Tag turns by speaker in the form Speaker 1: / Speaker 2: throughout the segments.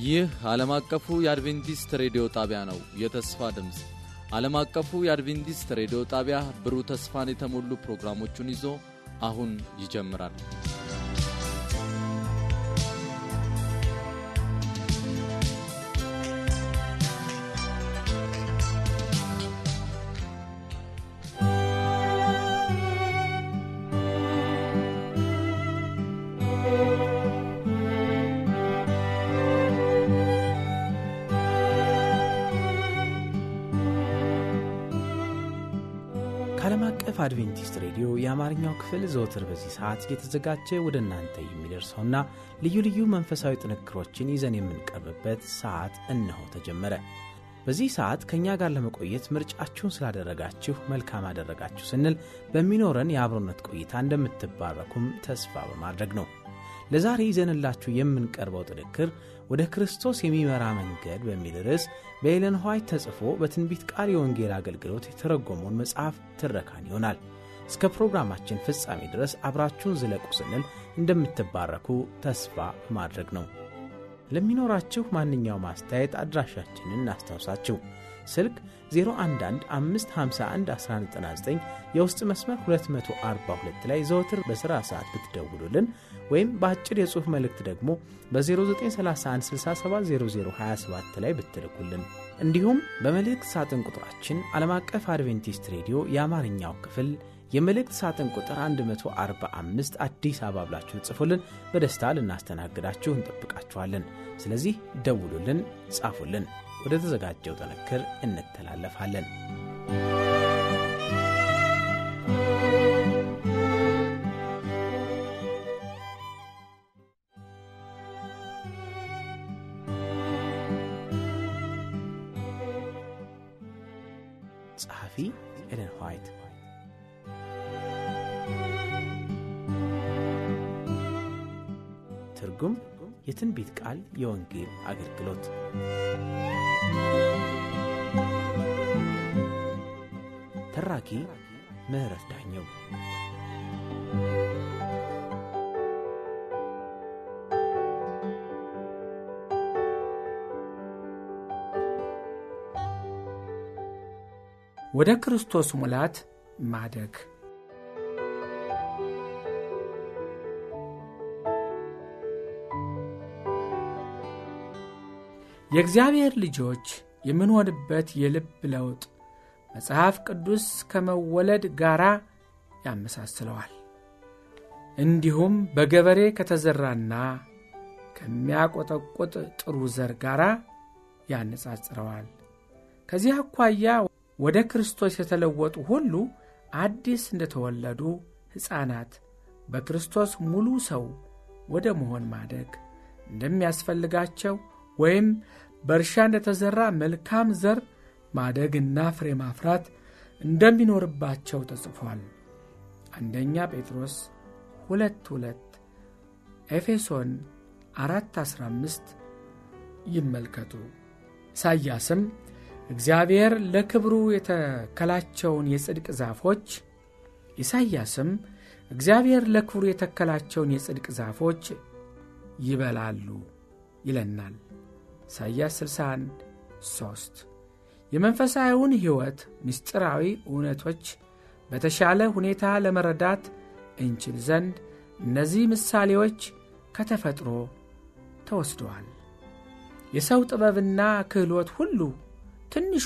Speaker 1: ይህ ዓለም አቀፉ የአድቬንቲስት ሬዲዮ ጣቢያ ነው። የተስፋ ድምፅ ዓለም አቀፉ የአድቬንቲስት ሬዲዮ ጣቢያ ብሩህ ተስፋን የተሞሉ ፕሮግራሞቹን ይዞ አሁን ይጀምራል።
Speaker 2: ከዓለም አቀፍ አድቬንቲስት ሬዲዮ የአማርኛው ክፍል ዘወትር በዚህ ሰዓት እየተዘጋጀ ወደ እናንተ የሚደርሰውና ልዩ ልዩ መንፈሳዊ ጥንክሮችን ይዘን የምንቀርብበት ሰዓት እነሆ ተጀመረ። በዚህ ሰዓት ከእኛ ጋር ለመቆየት ምርጫችሁን ስላደረጋችሁ መልካም አደረጋችሁ ስንል በሚኖረን የአብሮነት ቆይታ እንደምትባረኩም ተስፋ በማድረግ ነው። ለዛሬ ይዘንላችሁ የምንቀርበው ጥንክር ወደ ክርስቶስ የሚመራ መንገድ በሚል ርዕስ በኤለን ዋይት ተጽፎ በትንቢት ቃል የወንጌል አገልግሎት የተረጎመውን መጽሐፍ ትረካን ይሆናል። እስከ ፕሮግራማችን ፍጻሜ ድረስ አብራችሁን ዝለቁ ስንል እንደምትባረኩ ተስፋ በማድረግ ነው። ለሚኖራችሁ ማንኛውም አስተያየት አድራሻችንን እናስታውሳችሁ። ስልክ 0115511199 የውስጥ መስመር 242 ላይ ዘወትር በሥራ ሰዓት ብትደውሉልን ወይም በአጭር የጽሑፍ መልእክት ደግሞ በ0931670027 ላይ ብትልኩልን እንዲሁም በመልእክት ሳጥን ቁጥራችን ዓለም አቀፍ አድቬንቲስት ሬዲዮ የአማርኛው ክፍል የመልእክት ሳጥን ቁጥር 145 አዲስ አበባ ብላችሁ ጽፉልን። በደስታ ልናስተናግዳችሁ እንጠብቃችኋለን። ስለዚህ ደውሉልን፣ ጻፉልን። ወደ ተዘጋጀው ጥንክር እንተላለፋለን። ጸሐፊ ኤለን ዋይት ትርጉም የትንቢት ቃል የወንጌል አገልግሎት ተራኪ ምህረት ዳኘው
Speaker 3: ወደ ክርስቶስ ሙላት ማደግ የእግዚአብሔር ልጆች የምንሆንበት የልብ ለውጥ መጽሐፍ ቅዱስ ከመወለድ ጋር ያመሳስለዋል። እንዲሁም በገበሬ ከተዘራና ከሚያቆጠቁጥ ጥሩ ዘር ጋር ያነጻጽረዋል። ከዚህ አኳያ ወደ ክርስቶስ የተለወጡ ሁሉ አዲስ እንደተወለዱ ሕፃናት በክርስቶስ ሙሉ ሰው ወደ መሆን ማደግ እንደሚያስፈልጋቸው ወይም በእርሻ እንደተዘራ መልካም ዘር ማደግና ፍሬ ማፍራት እንደሚኖርባቸው ተጽፏል። አንደኛ ጴጥሮስ ሁለት ሁለት ኤፌሶን አራት አስራ አምስት ይመልከቱ። ኢሳይያስም እግዚአብሔር ለክብሩ የተከላቸውን የጽድቅ ዛፎች ኢሳይያስም እግዚአብሔር ለክብሩ የተከላቸውን የጽድቅ ዛፎች ይበላሉ ይለናል። ኢሳይያስ 61 3 የመንፈሳዊውን ሕይወት ምስጢራዊ እውነቶች በተሻለ ሁኔታ ለመረዳት እንችል ዘንድ እነዚህ ምሳሌዎች ከተፈጥሮ ተወስደዋል። የሰው ጥበብና ክህሎት ሁሉ ትንሿ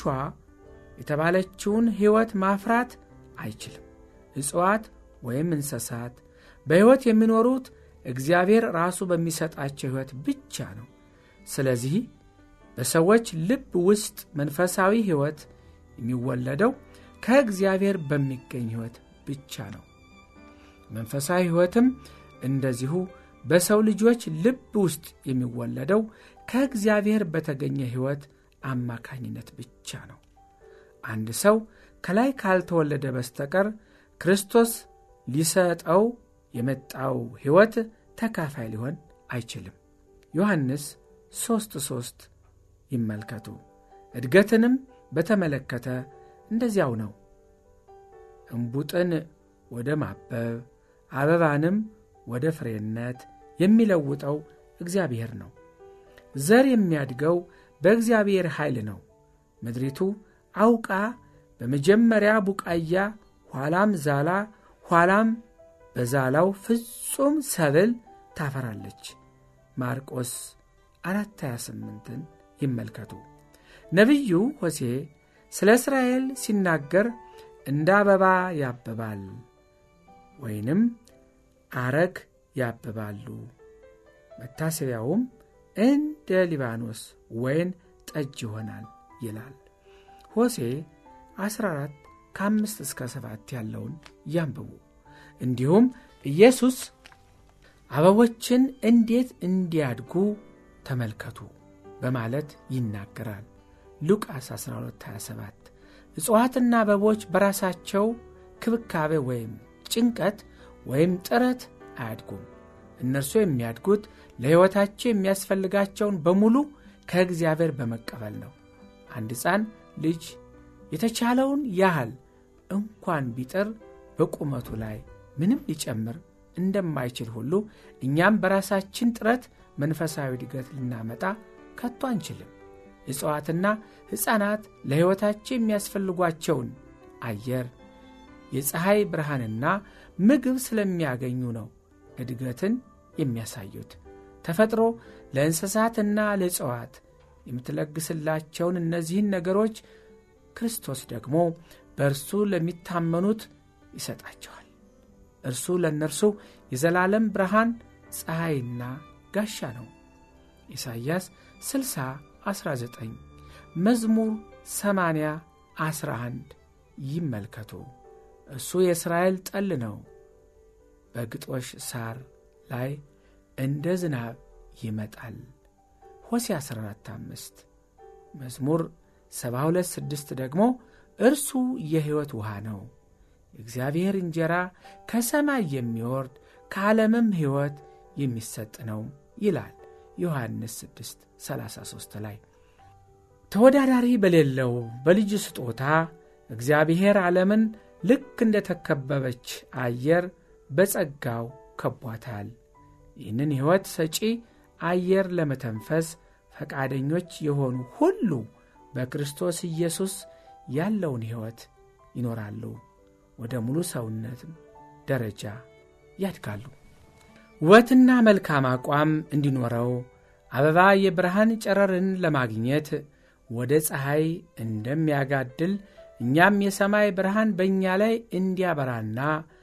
Speaker 3: የተባለችውን ሕይወት ማፍራት አይችልም። እጽዋት ወይም እንስሳት በሕይወት የሚኖሩት እግዚአብሔር ራሱ በሚሰጣቸው ሕይወት ብቻ ነው። ስለዚህ በሰዎች ልብ ውስጥ መንፈሳዊ ሕይወት የሚወለደው ከእግዚአብሔር በሚገኝ ሕይወት ብቻ ነው። መንፈሳዊ ሕይወትም እንደዚሁ በሰው ልጆች ልብ ውስጥ የሚወለደው ከእግዚአብሔር በተገኘ ሕይወት አማካኝነት ብቻ ነው። አንድ ሰው ከላይ ካልተወለደ በስተቀር ክርስቶስ ሊሰጠው የመጣው ሕይወት ተካፋይ ሊሆን አይችልም። ዮሐንስ ሦስት ሦስት ይመልከቱ። እድገትንም በተመለከተ እንደዚያው ነው። እምቡጥን ወደ ማበብ አበባንም ወደ ፍሬነት የሚለውጠው እግዚአብሔር ነው። ዘር የሚያድገው በእግዚአብሔር ኃይል ነው። ምድሪቱ አውቃ በመጀመሪያ ቡቃያ፣ ኋላም ዛላ፣ ኋላም በዛላው ፍጹም ሰብል ታፈራለች። ማርቆስ 428ን ይመልከቱ። ነቢዩ ሆሴ ስለ እስራኤል ሲናገር እንደ አበባ ያብባል ወይንም አረግ ያብባሉ፣ መታሰቢያውም እንደ ሊባኖስ ወይን ጠጅ ይሆናል ይላል። ሆሴ 14 ከአምስት እስከ ሰባት ያለውን ያንብቡ። እንዲሁም ኢየሱስ አበቦችን እንዴት እንዲያድጉ ተመልከቱ በማለት ይናገራል። ሉቃስ 1227 እጽዋትና አበቦች በራሳቸው ክብካቤ ወይም ጭንቀት ወይም ጥረት አያድጉም። እነርሱ የሚያድጉት ለሕይወታቸው የሚያስፈልጋቸውን በሙሉ ከእግዚአብሔር በመቀበል ነው። አንድ ሕፃን ልጅ የተቻለውን ያህል እንኳን ቢጥር በቁመቱ ላይ ምንም ሊጨምር እንደማይችል ሁሉ እኛም በራሳችን ጥረት መንፈሳዊ እድገት ልናመጣ ከቶ አንችልም። እጽዋትና ሕፃናት ለሕይወታቸው የሚያስፈልጓቸውን አየር፣ የፀሐይ ብርሃንና ምግብ ስለሚያገኙ ነው እድገትን የሚያሳዩት። ተፈጥሮ ለእንስሳትና ለእጽዋት የምትለግስላቸውን እነዚህን ነገሮች ክርስቶስ ደግሞ በእርሱ ለሚታመኑት ይሰጣቸዋል። እርሱ ለእነርሱ የዘላለም ብርሃን ፀሐይና ጋሻ ነው። ኢሳይያስ 60 19 መዝሙር 80 11 ይመልከቱ። እሱ የእስራኤል ጠል ነው። በግጦሽ ሳር ላይ እንደ ዝናብ ይመጣል። ሆሴ 14 5 መዝሙር 72 6 ደግሞ እርሱ የሕይወት ውሃ ነው፣ የእግዚአብሔር እንጀራ ከሰማይ የሚወርድ ከዓለምም ሕይወት የሚሰጥ ነው ይላል ዮሐንስ 6 33 ላይ ተወዳዳሪ በሌለው በልጁ ስጦታ እግዚአብሔር ዓለምን ልክ እንደ ተከበበች አየር በጸጋው ከቧታል። ይህንን ሕይወት ሰጪ አየር ለመተንፈስ ፈቃደኞች የሆኑ ሁሉ በክርስቶስ ኢየሱስ ያለውን ሕይወት ይኖራሉ፣ ወደ ሙሉ ሰውነትም ደረጃ ያድጋሉ። ውበትና መልካም አቋም እንዲኖረው አበባ የብርሃን ጨረርን ለማግኘት ወደ ፀሐይ እንደሚያጋድል እኛም የሰማይ ብርሃን በእኛ ላይ እንዲያበራና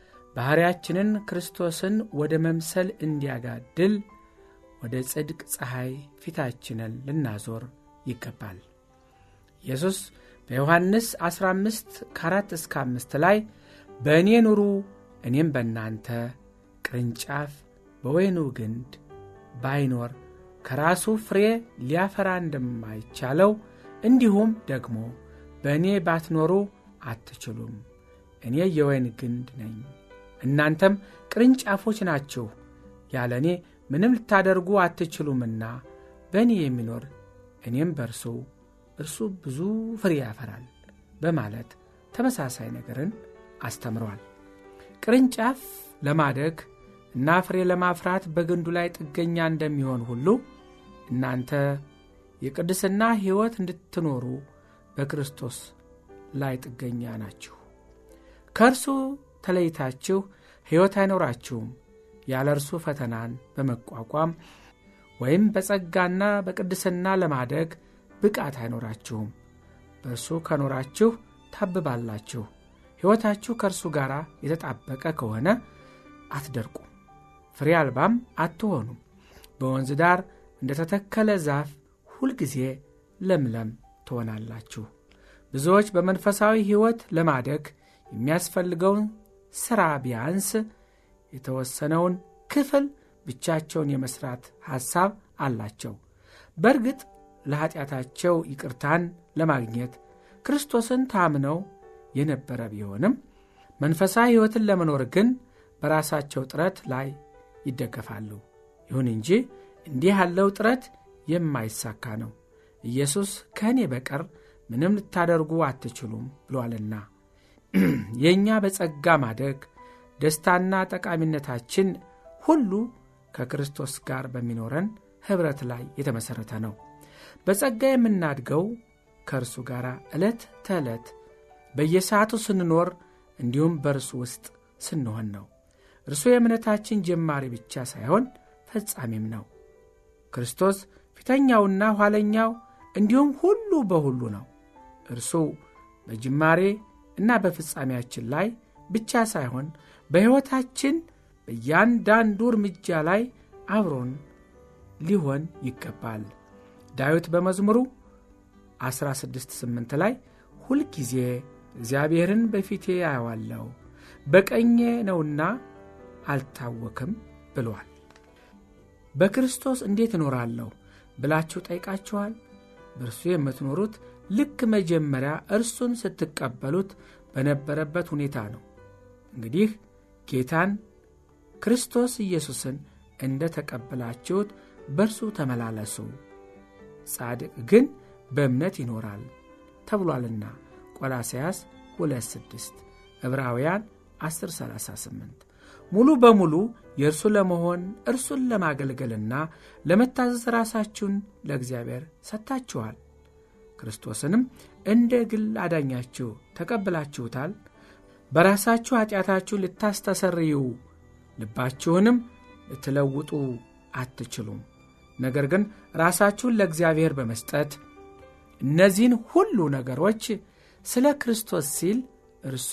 Speaker 3: ባሕርያችንን ክርስቶስን ወደ መምሰል እንዲያጋድል ወደ ጽድቅ ፀሐይ ፊታችንን ልናዞር ይገባል። ኢየሱስ በዮሐንስ 15 ከ4 እስከ 5 ላይ በእኔ ኑሩ እኔም በእናንተ ቅርንጫፍ በወይኑ ግንድ ባይኖር ከራሱ ፍሬ ሊያፈራ እንደማይቻለው እንዲሁም ደግሞ በእኔ ባትኖሩ አትችሉም። እኔ የወይን ግንድ ነኝ፣ እናንተም ቅርንጫፎች ናችሁ። ያለ እኔ ምንም ልታደርጉ አትችሉምና በእኔ የሚኖር እኔም በእርሱ እርሱ ብዙ ፍሬ ያፈራል በማለት ተመሳሳይ ነገርን አስተምረዋል። ቅርንጫፍ ለማደግ እና ፍሬ ለማፍራት በግንዱ ላይ ጥገኛ እንደሚሆን ሁሉ እናንተ የቅድስና ሕይወት እንድትኖሩ በክርስቶስ ላይ ጥገኛ ናችሁ። ከእርሱ ተለይታችሁ ሕይወት አይኖራችሁም። ያለ እርሱ ፈተናን በመቋቋም ወይም በጸጋና በቅድስና ለማደግ ብቃት አይኖራችሁም። በእርሱ ከኖራችሁ ታብባላችሁ። ሕይወታችሁ ከእርሱ ጋር የተጣበቀ ከሆነ አትደርቁም፣ ፍሬ አልባም አትሆኑም። በወንዝ ዳር እንደ ተተከለ ዛፍ ሁልጊዜ ለምለም ትሆናላችሁ። ብዙዎች በመንፈሳዊ ሕይወት ለማደግ የሚያስፈልገውን ሥራ ቢያንስ የተወሰነውን ክፍል ብቻቸውን የመሥራት ሐሳብ አላቸው። በእርግጥ ለኀጢአታቸው ይቅርታን ለማግኘት ክርስቶስን ታምነው የነበረ ቢሆንም መንፈሳዊ ሕይወትን ለመኖር ግን በራሳቸው ጥረት ላይ ይደገፋሉ። ይሁን እንጂ እንዲህ ያለው ጥረት የማይሳካ ነው። ኢየሱስ ከእኔ በቀር ምንም ልታደርጉ አትችሉም ብሏልና የእኛ በጸጋ ማደግ ደስታና ጠቃሚነታችን ሁሉ ከክርስቶስ ጋር በሚኖረን ኅብረት ላይ የተመሠረተ ነው። በጸጋ የምናድገው ከእርሱ ጋር ዕለት ተዕለት በየሰዓቱ ስንኖር እንዲሁም በእርሱ ውስጥ ስንሆን ነው። እርሱ የእምነታችን ጀማሪ ብቻ ሳይሆን ፈጻሚም ነው። ክርስቶስ ፊተኛውና ኋለኛው እንዲሁም ሁሉ በሁሉ ነው። እርሱ በጅማሬ እና በፍጻሜያችን ላይ ብቻ ሳይሆን በሕይወታችን በእያንዳንዱ እርምጃ ላይ አብሮን ሊሆን ይገባል። ዳዊት በመዝሙሩ 16፥8 ላይ ሁልጊዜ እግዚአብሔርን በፊቴ አየዋለሁ በቀኜ ነውና አልታወክም ብሏል። በክርስቶስ እንዴት እኖራለሁ ብላችሁ ጠይቃችኋል? በእርሱ የምትኖሩት ልክ መጀመሪያ እርሱን ስትቀበሉት በነበረበት ሁኔታ ነው። እንግዲህ ጌታን ክርስቶስ ኢየሱስን እንደ ተቀበላችሁት በእርሱ ተመላለሱ፣ ጻድቅ ግን በእምነት ይኖራል ተብሏልና ቆላስያስ 2፥6 ዕብራውያን 10፥38 ሙሉ በሙሉ የእርሱ ለመሆን እርሱን ለማገልገልና ለመታዘዝ ራሳችሁን ለእግዚአብሔር ሰጥታችኋል። ክርስቶስንም እንደ ግል አዳኛችሁ ተቀብላችሁታል። በራሳችሁ ኀጢአታችሁን ልታስተሰርዩ ልባችሁንም ልትለውጡ አትችሉም። ነገር ግን ራሳችሁን ለእግዚአብሔር በመስጠት እነዚህን ሁሉ ነገሮች ስለ ክርስቶስ ሲል እርሱ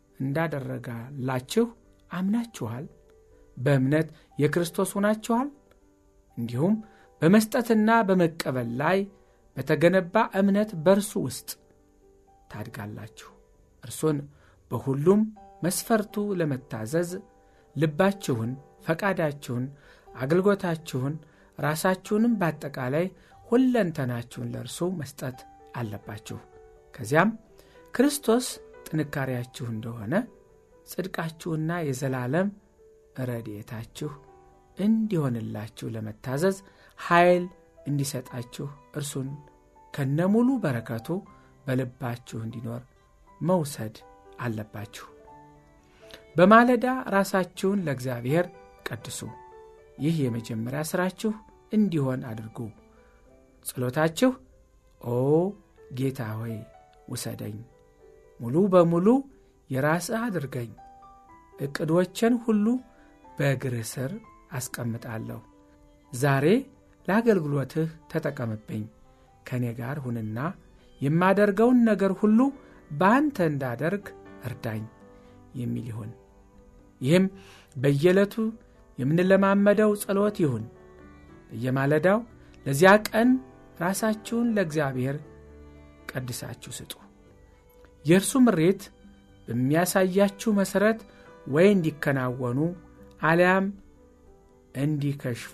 Speaker 3: እንዳደረጋላችሁ አምናችኋል። በእምነት የክርስቶስ ሆናችኋል። እንዲሁም በመስጠትና በመቀበል ላይ በተገነባ እምነት በእርሱ ውስጥ ታድጋላችሁ። እርሱን በሁሉም መስፈርቱ ለመታዘዝ ልባችሁን፣ ፈቃዳችሁን፣ አገልግሎታችሁን፣ ራሳችሁንም በአጠቃላይ ሁለንተናችሁን ለእርሱ መስጠት አለባችሁ። ከዚያም ክርስቶስ ጥንካሬያችሁ እንደሆነ ጽድቃችሁና የዘላለም ረድኤታችሁ እንዲሆንላችሁ ለመታዘዝ ኃይል እንዲሰጣችሁ እርሱን ከነሙሉ በረከቱ በልባችሁ እንዲኖር መውሰድ አለባችሁ። በማለዳ ራሳችሁን ለእግዚአብሔር ቀድሱ። ይህ የመጀመሪያ ሥራችሁ እንዲሆን አድርጉ። ጸሎታችሁ ኦ ጌታ ሆይ ውሰደኝ፣ ሙሉ በሙሉ የራስህ አድርገኝ፣ ዕቅዶቼን ሁሉ በእግርህ ስር አስቀምጣለሁ። ዛሬ ለአገልግሎትህ ተጠቀምብኝ፣ ከእኔ ጋር ሁንና የማደርገውን ነገር ሁሉ በአንተ እንዳደርግ እርዳኝ የሚል ይሁን። ይህም በየዕለቱ የምንለማመደው ጸሎት ይሁን። በየማለዳው ለዚያ ቀን ራሳችሁን ለእግዚአብሔር ቀድሳችሁ ስጡ። የእርሱ ምሬት በሚያሳያችሁ መሠረት ወይ እንዲከናወኑ አሊያም እንዲከሽፉ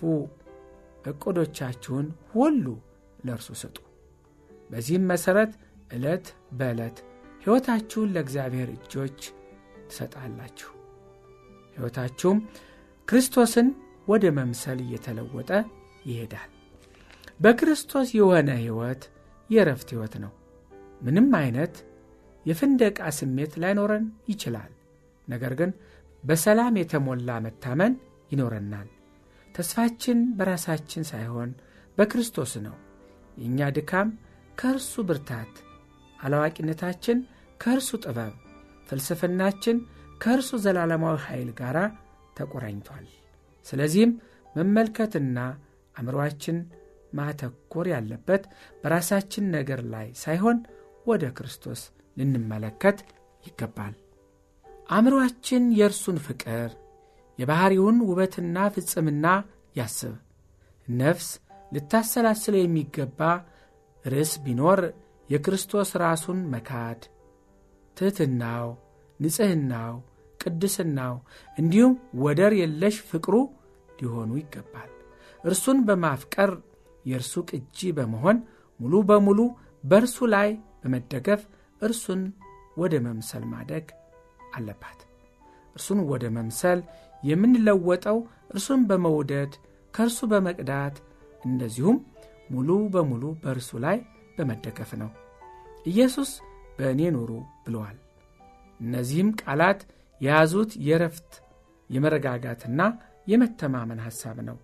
Speaker 3: ዕቅዶቻችሁን ሁሉ ለእርሱ ስጡ። በዚህም መሠረት ዕለት በዕለት ሕይወታችሁን ለእግዚአብሔር እጆች ትሰጣላችሁ። ሕይወታችሁም ክርስቶስን ወደ መምሰል እየተለወጠ ይሄዳል። በክርስቶስ የሆነ ሕይወት የእረፍት ሕይወት ነው። ምንም አይነት የፍንደቃ ስሜት ላይኖረን ይችላል። ነገር ግን በሰላም የተሞላ መታመን ይኖረናል። ተስፋችን በራሳችን ሳይሆን በክርስቶስ ነው። የእኛ ድካም ከእርሱ ብርታት፣ አላዋቂነታችን ከእርሱ ጥበብ፣ ፍልስፍናችን ከእርሱ ዘላለማዊ ኃይል ጋር ተቆራኝቷል። ስለዚህም መመልከትና አእምሮአችን ማተኮር ያለበት በራሳችን ነገር ላይ ሳይሆን ወደ ክርስቶስ ልንመለከት ይገባል። አእምሮአችን የእርሱን ፍቅር የባሕሪውን ውበትና ፍጽምና ያስብ። ነፍስ ልታሰላስለው የሚገባ ርዕስ ቢኖር የክርስቶስ ራሱን መካድ፣ ትሕትናው፣ ንጽሕናው፣ ቅድስናው እንዲሁም ወደር የለሽ ፍቅሩ ሊሆኑ ይገባል። እርሱን በማፍቀር የእርሱ ቅጂ በመሆን ሙሉ በሙሉ በእርሱ ላይ በመደገፍ እርሱን ወደ መምሰል ማደግ አለባት። እርሱን ወደ መምሰል የምንለወጠው እርሱን በመውደድ ከእርሱ በመቅዳት እንደዚሁም ሙሉ በሙሉ በእርሱ ላይ በመደገፍ ነው። ኢየሱስ በእኔ ኑሩ ብለዋል። እነዚህም ቃላት የያዙት የረፍት የመረጋጋትና የመተማመን ሐሳብ ነው።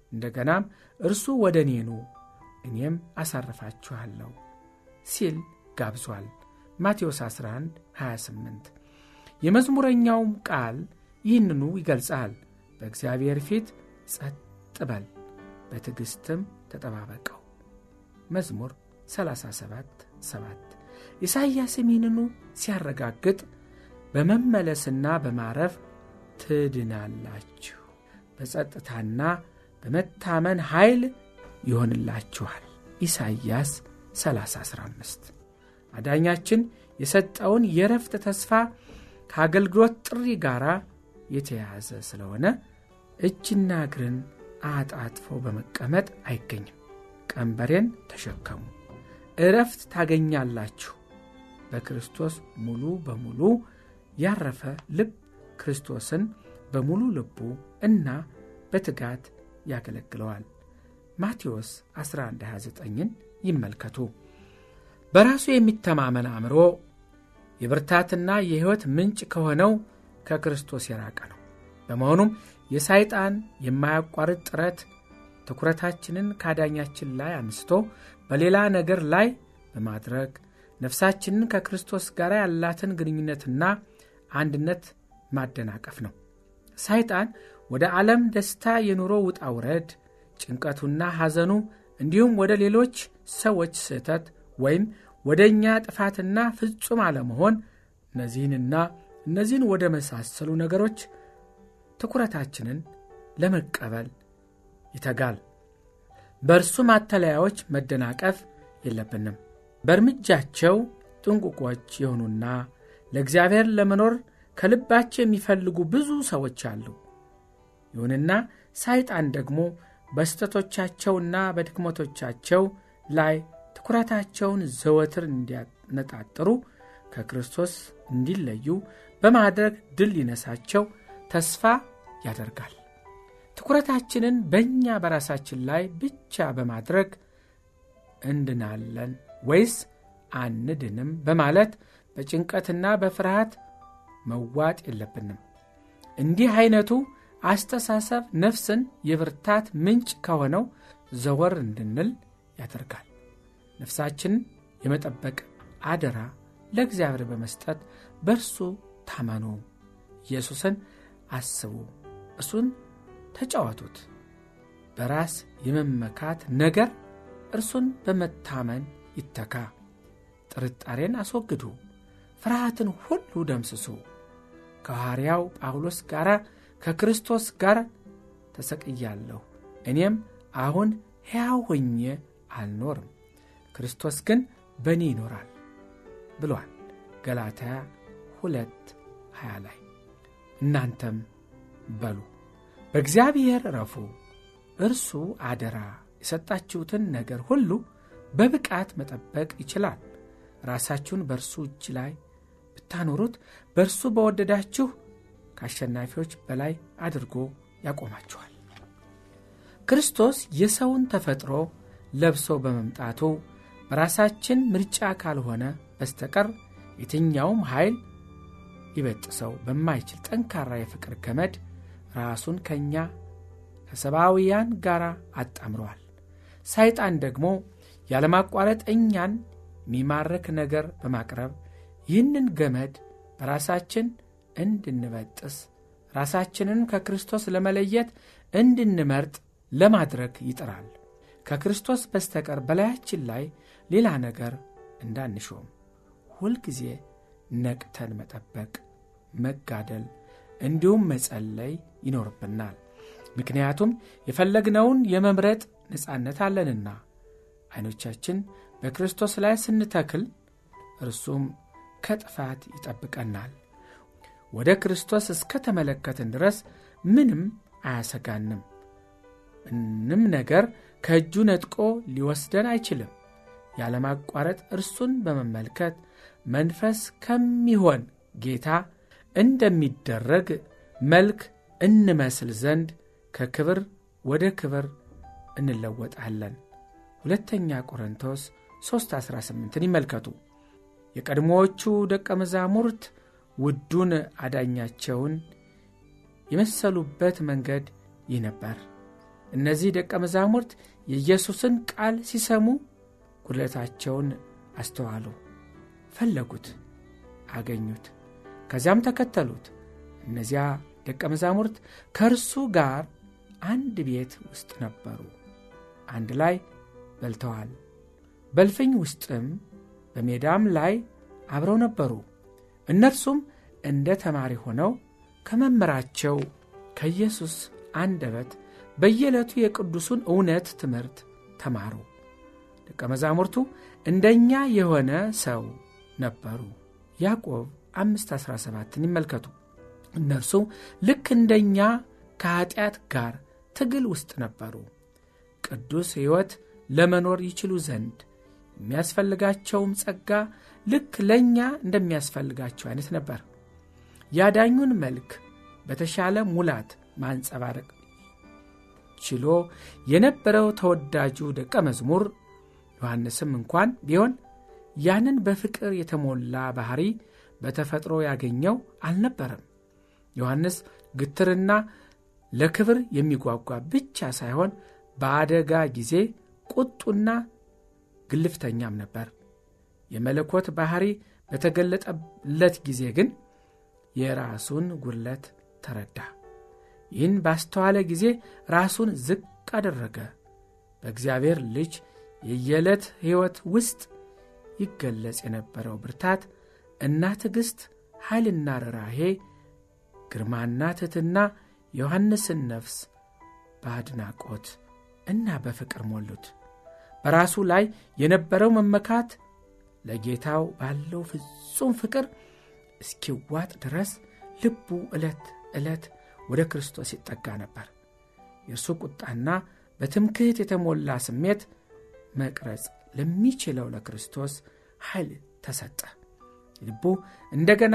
Speaker 3: እንደገናም እርሱ ወደ እኔ ኑ እኔም አሳርፋችኋለሁ ሲል ጋብዟል። ማቴዎስ 11 28 የመዝሙረኛውም ቃል ይህንኑ ይገልጻል። በእግዚአብሔር ፊት ጸጥ በል በትዕግሥትም ተጠባበቀው። መዝሙር 37 7 ኢሳይያስም ይህንኑ ሲያረጋግጥ በመመለስና በማረፍ ትድናላችሁ፣ በጸጥታና በመታመን ኃይል ይሆንላችኋል። ኢሳይያስ 3015 አዳኛችን የሰጠውን የረፍት ተስፋ ከአገልግሎት ጥሪ ጋር የተያያዘ ስለሆነ እጅና እግርን አጣጥፎ በመቀመጥ አይገኝም። ቀንበሬን ተሸከሙ እረፍት ታገኛላችሁ። በክርስቶስ ሙሉ በሙሉ ያረፈ ልብ ክርስቶስን በሙሉ ልቡ እና በትጋት ያገለግለዋል። ማቴዎስ 1129ን ይመልከቱ። በራሱ የሚተማመን አእምሮ የብርታትና የሕይወት ምንጭ ከሆነው ከክርስቶስ የራቀ ነው። በመሆኑም የሳይጣን የማያቋርጥ ጥረት ትኩረታችንን ካዳኛችን ላይ አንስቶ በሌላ ነገር ላይ በማድረግ ነፍሳችንን ከክርስቶስ ጋር ያላትን ግንኙነትና አንድነት ማደናቀፍ ነው። ሰይጣን ወደ ዓለም ደስታ፣ የኑሮ ውጣ ውረድ፣ ጭንቀቱና ሐዘኑ እንዲሁም ወደ ሌሎች ሰዎች ስህተት ወይም ወደ እኛ ጥፋትና ፍጹም አለመሆን እነዚህንና እነዚህን ወደ መሳሰሉ ነገሮች ትኩረታችንን ለመቀበል ይተጋል። በእርሱ ማተለያዎች መደናቀፍ የለብንም። በእርምጃቸው ጥንቁቆች የሆኑና ለእግዚአብሔር ለመኖር ከልባቸው የሚፈልጉ ብዙ ሰዎች አሉ። ይሁንና ሰይጣን ደግሞ በስተቶቻቸውና በድክመቶቻቸው ላይ ትኩረታቸውን ዘወትር እንዲያነጣጥሩ ከክርስቶስ እንዲለዩ በማድረግ ድል ሊነሳቸው ተስፋ ያደርጋል። ትኩረታችንን በእኛ በራሳችን ላይ ብቻ በማድረግ እንድናለን ወይስ አንድንም በማለት በጭንቀትና በፍርሃት መዋጥ የለብንም። እንዲህ አይነቱ አስተሳሰብ ነፍስን የብርታት ምንጭ ከሆነው ዘወር እንድንል ያደርጋል። ነፍሳችንን የመጠበቅ አደራ ለእግዚአብሔር በመስጠት በእርሱ ታመኑ። ኢየሱስን አስቡ፣ እርሱን ተጫወቱት። በራስ የመመካት ነገር እርሱን በመታመን ይተካ። ጥርጣሬን አስወግዱ፣ ፍርሃትን ሁሉ ደምስሱ። ከሐዋርያው ጳውሎስ ጋር ከክርስቶስ ጋር ተሰቅያለሁ፣ እኔም አሁን ሕያው ሆኜ አልኖርም፣ ክርስቶስ ግን በእኔ ይኖራል ብሏል። ገላትያ ሁለት ሀያ ላይ እናንተም በሉ በእግዚአብሔር ረፉ፣ እርሱ አደራ የሰጣችሁትን ነገር ሁሉ በብቃት መጠበቅ ይችላል። ራሳችሁን በእርሱ እጅ ላይ ብታኖሩት በእርሱ በወደዳችሁ ከአሸናፊዎች በላይ አድርጎ ያቆማችኋል። ክርስቶስ የሰውን ተፈጥሮ ለብሶ በመምጣቱ በራሳችን ምርጫ ካልሆነ በስተቀር የትኛውም ኃይል ሊበጥሰው በማይችል ጠንካራ የፍቅር ገመድ ራሱን ከእኛ ከሰብአውያን ጋር አጣምረዋል። ሰይጣን ደግሞ ያለማቋረጥ እኛን የሚማርክ ነገር በማቅረብ ይህንን ገመድ በራሳችን እንድንበጥስ ራሳችንን ከክርስቶስ ለመለየት እንድንመርጥ ለማድረግ ይጥራል። ከክርስቶስ በስተቀር በላያችን ላይ ሌላ ነገር እንዳንሾም ሁልጊዜ ነቅተን መጠበቅ፣ መጋደል እንዲሁም መጸለይ ይኖርብናል። ምክንያቱም የፈለግነውን የመምረጥ ነፃነት አለንና ዐይኖቻችን በክርስቶስ ላይ ስንተክል እርሱም ከጥፋት ይጠብቀናል። ወደ ክርስቶስ እስከ ተመለከትን ድረስ ምንም አያሰጋንም። ምንም ነገር ከእጁ ነጥቆ ሊወስደን አይችልም። ያለማቋረጥ እርሱን በመመልከት መንፈስ ከሚሆን ጌታ እንደሚደረግ መልክ እንመስል ዘንድ ከክብር ወደ ክብር እንለወጣለን። ሁለተኛ ቆሮንቶስ 3:18ን ይመልከቱ። የቀድሞዎቹ ደቀ መዛሙርት ውዱን አዳኛቸውን የመሰሉበት መንገድ ይህ ነበር። እነዚህ ደቀ መዛሙርት የኢየሱስን ቃል ሲሰሙ ጉድለታቸውን አስተዋሉ፣ ፈለጉት፣ አገኙት። ከዚያም ተከተሉት። እነዚያ ደቀ መዛሙርት ከእርሱ ጋር አንድ ቤት ውስጥ ነበሩ። አንድ ላይ በልተዋል። በልፍኝ ውስጥም በሜዳም ላይ አብረው ነበሩ። እነርሱም እንደ ተማሪ ሆነው ከመምህራቸው ከኢየሱስ አንደበት በየዕለቱ የቅዱሱን እውነት ትምህርት ተማሩ። ደቀ መዛሙርቱ እንደኛ የሆነ ሰው ነበሩ። ያዕቆብ 5:17ን ይመልከቱ። እነርሱ ልክ እንደኛ ከኀጢአት ጋር ትግል ውስጥ ነበሩ። ቅዱስ ሕይወት ለመኖር ይችሉ ዘንድ የሚያስፈልጋቸውም ጸጋ ልክ ለእኛ እንደሚያስፈልጋቸው አይነት ነበር። ያዳኙን መልክ በተሻለ ሙላት ማንጸባረቅ ችሎ የነበረው ተወዳጁ ደቀ መዝሙር ዮሐንስም እንኳን ቢሆን ያንን በፍቅር የተሞላ ባሕሪ በተፈጥሮ ያገኘው አልነበረም። ዮሐንስ ግትርና ለክብር የሚጓጓ ብቻ ሳይሆን በአደጋ ጊዜ ቁጡና ግልፍተኛም ነበር። የመለኮት ባሕሪ በተገለጠለት ጊዜ ግን የራሱን ጉድለት ተረዳ። ይህን ባስተዋለ ጊዜ ራሱን ዝቅ አደረገ። በእግዚአብሔር ልጅ የየዕለት ሕይወት ውስጥ ይገለጽ የነበረው ብርታት እና ትዕግሥት፣ ኃይልና ርኅራኄ፣ ግርማና ትሕትና የዮሐንስን ነፍስ በአድናቆት እና በፍቅር ሞሉት። በራሱ ላይ የነበረው መመካት ለጌታው ባለው ፍጹም ፍቅር እስኪዋጥ ድረስ ልቡ ዕለት ዕለት ወደ ክርስቶስ ይጠጋ ነበር። የእርሱ ቁጣና በትምክህት የተሞላ ስሜት መቅረጽ ለሚችለው ለክርስቶስ ኃይል ተሰጠ። ልቡ እንደገና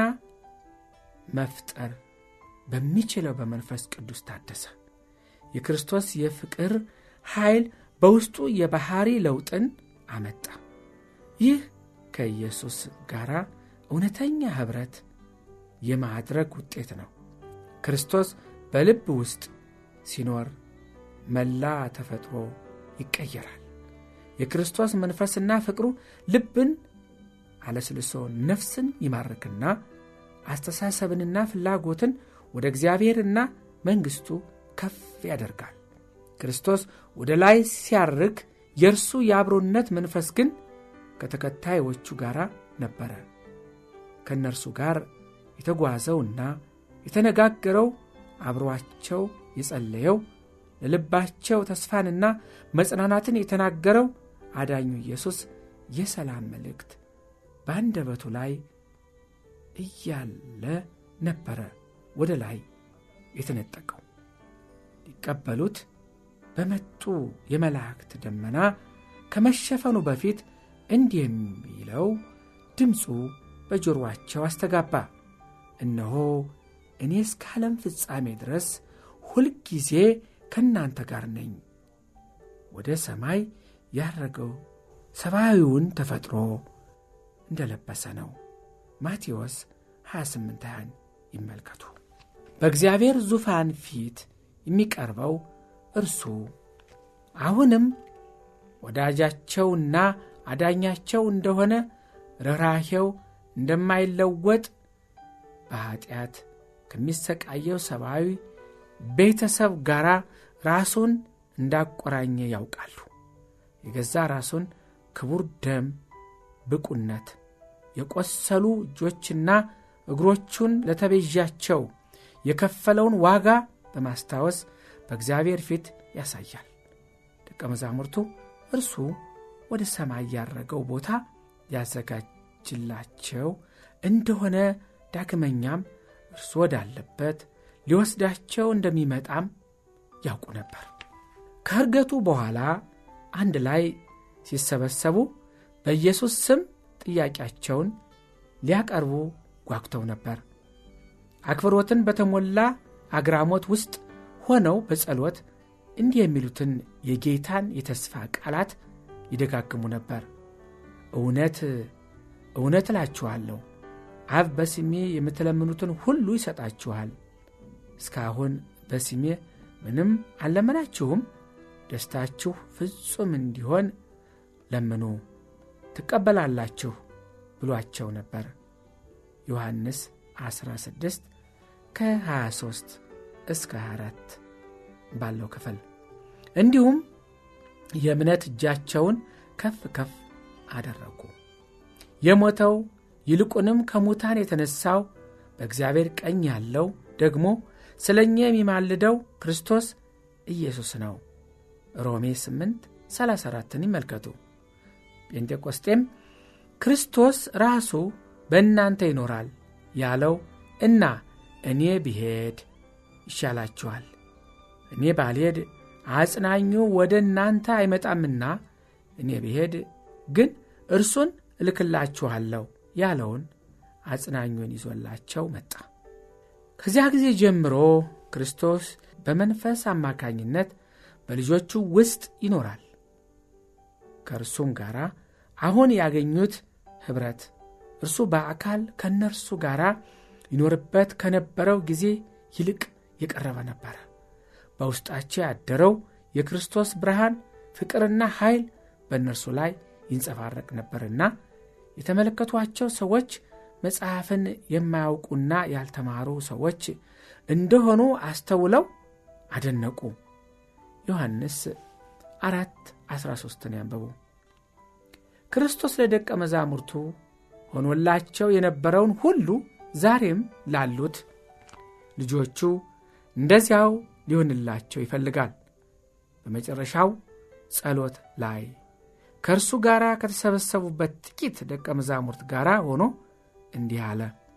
Speaker 3: መፍጠር በሚችለው በመንፈስ ቅዱስ ታደሰ። የክርስቶስ የፍቅር ኃይል በውስጡ የባሕሪ ለውጥን አመጣ። ይህ ከኢየሱስ ጋር እውነተኛ ኅብረት የማድረግ ውጤት ነው። ክርስቶስ በልብ ውስጥ ሲኖር መላ ተፈጥሮ ይቀየራል። የክርስቶስ መንፈስና ፍቅሩ ልብን አለስልሶ ነፍስን ይማርክና አስተሳሰብንና ፍላጎትን ወደ እግዚአብሔርና መንግሥቱ ከፍ ያደርጋል። ክርስቶስ ወደ ላይ ሲያርግ የእርሱ የአብሮነት መንፈስ ግን ከተከታዮቹ ጋር ነበረ። ከእነርሱ ጋር የተጓዘውና የተነጋገረው አብሮአቸው የጸለየው ለልባቸው ተስፋንና መጽናናትን የተናገረው አዳኙ ኢየሱስ የሰላም መልእክት በአንደበቱ ላይ እያለ ነበረ ወደ ላይ የተነጠቀው። ሊቀበሉት በመጡ የመላእክት ደመና ከመሸፈኑ በፊት እንዲህ የሚለው ድምፁ በጆሮአቸው አስተጋባ። እነሆ እኔ እስከ ዓለም ፍጻሜ ድረስ ሁልጊዜ ከእናንተ ጋር ነኝ። ወደ ሰማይ ያረገው ሰማያዊውን ተፈጥሮ እንደለበሰ ነው። ማቴዎስ 28 20 ይመልከቱ። በእግዚአብሔር ዙፋን ፊት የሚቀርበው እርሱ አሁንም ወዳጃቸውና አዳኛቸው እንደሆነ ርኅራኄው እንደማይለወጥ በኀጢአት ከሚሰቃየው ሰብአዊ ቤተሰብ ጋር ራሱን እንዳቆራኘ ያውቃሉ። የገዛ ራሱን ክቡር ደም ብቁነት የቆሰሉ እጆችና እግሮቹን ለተቤዣቸው የከፈለውን ዋጋ በማስታወስ በእግዚአብሔር ፊት ያሳያል። ደቀ መዛሙርቱ እርሱ ወደ ሰማይ ያረገው ቦታ ያዘጋጅላቸው እንደሆነ ዳግመኛም እርሱ ወዳለበት ሊወስዳቸው እንደሚመጣም ያውቁ ነበር። ከእርገቱ በኋላ አንድ ላይ ሲሰበሰቡ በኢየሱስ ስም ጥያቄያቸውን ሊያቀርቡ ጓጉተው ነበር። አክብሮትን በተሞላ አግራሞት ውስጥ ሆነው በጸሎት እንዲህ የሚሉትን የጌታን የተስፋ ቃላት ይደጋግሙ ነበር። እውነት እውነት እላችኋለሁ አብ በስሜ የምትለምኑትን ሁሉ ይሰጣችኋል። እስካሁን በስሜ ምንም አልለመናችሁም፣ ደስታችሁ ፍጹም እንዲሆን ለምኑ ትቀበላላችሁ ብሏቸው ነበር። ዮሐንስ 16 ከ23 እስከ 24 ባለው ክፍል እንዲሁም የእምነት እጃቸውን ከፍ ከፍ አደረጉ። የሞተው ይልቁንም ከሙታን የተነሳው በእግዚአብሔር ቀኝ ያለው ደግሞ ስለ እኛ የሚማልደው ክርስቶስ ኢየሱስ ነው። ሮሜ 8 34ን ይመልከቱ። ጴንጤቆስጤም ክርስቶስ ራሱ በእናንተ ይኖራል ያለው እና እኔ ብሄድ ይሻላችኋል፣ እኔ ባልሄድ አጽናኙ ወደ እናንተ አይመጣምና እኔ ብሄድ ግን እርሱን እልክላችኋለሁ ያለውን አጽናኙን ይዞላቸው መጣ። ከዚያ ጊዜ ጀምሮ ክርስቶስ በመንፈስ አማካኝነት በልጆቹ ውስጥ ይኖራል። ከእርሱም ጋር አሁን ያገኙት ኅብረት እርሱ በአካል ከእነርሱ ጋር ይኖርበት ከነበረው ጊዜ ይልቅ የቀረበ ነበረ። በውስጣቸው ያደረው የክርስቶስ ብርሃን ፍቅርና ኃይል በእነርሱ ላይ ይንጸባረቅ ነበርና የተመለከቷቸው ሰዎች መጽሐፍን የማያውቁና ያልተማሩ ሰዎች እንደሆኑ አስተውለው አደነቁ። ዮሐንስ አራት 13ን ያንበቡ። ክርስቶስ ለደቀ መዛሙርቱ ሆኖላቸው የነበረውን ሁሉ ዛሬም ላሉት ልጆቹ እንደዚያው ሊሆንላቸው ይፈልጋል። በመጨረሻው ጸሎት ላይ ከእርሱ ጋር ከተሰበሰቡበት ጥቂት ደቀ መዛሙርት ጋር ሆኖ እንዲህ አለ።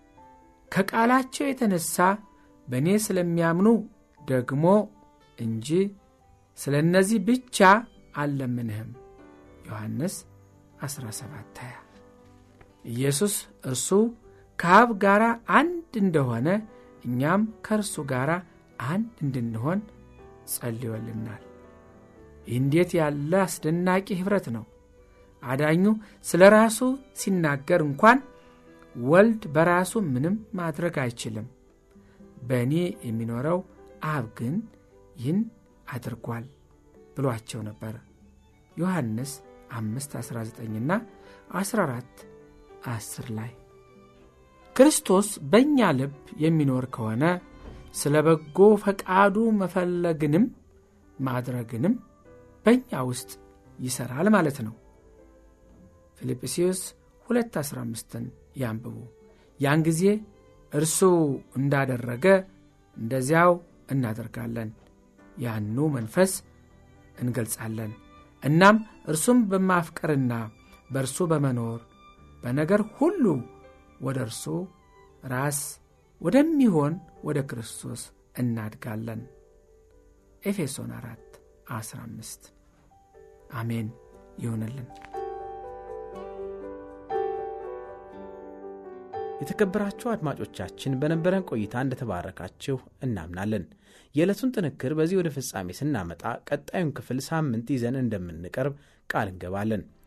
Speaker 3: ከቃላቸው የተነሣ በእኔ ስለሚያምኑ ደግሞ እንጂ ስለ እነዚህ ብቻ አልለምንህም። ዮሐንስ 17 20 ኢየሱስ እርሱ ከአብ ጋር አንድ እንደሆነ እኛም ከእርሱ ጋር አንድ እንድንሆን ጸልዮልናል። ይህ እንዴት ያለ አስደናቂ ኅብረት ነው! አዳኙ ስለ ራሱ ሲናገር እንኳን ወልድ በራሱ ምንም ማድረግ አይችልም፣ በእኔ የሚኖረው አብ ግን ይህን አድርጓል ብሏቸው ነበር። ዮሐንስ 5 19ና 14 10 ላይ ክርስቶስ በእኛ ልብ የሚኖር ከሆነ ስለ በጎ ፈቃዱ መፈለግንም ማድረግንም በእኛ ውስጥ ይሠራል ማለት ነው። ፊልጵስዩስ 215ን ያንብቡ። ያን ጊዜ እርሱ እንዳደረገ እንደዚያው እናደርጋለን፣ ያኑ መንፈስ እንገልጻለን። እናም እርሱም በማፍቀርና በእርሱ በመኖር በነገር ሁሉ ወደ እርሱ ራስ ወደሚሆን ወደ ክርስቶስ እናድጋለን። ኤፌሶን 4 15 አሜን ይሆንልን።
Speaker 2: የተከበራችሁ አድማጮቻችን በነበረን ቆይታ እንደተባረካችሁ እናምናለን። የዕለቱን ጥንክር በዚህ ወደ ፍጻሜ ስናመጣ ቀጣዩን ክፍል ሳምንት ይዘን እንደምንቀርብ ቃል እንገባለን።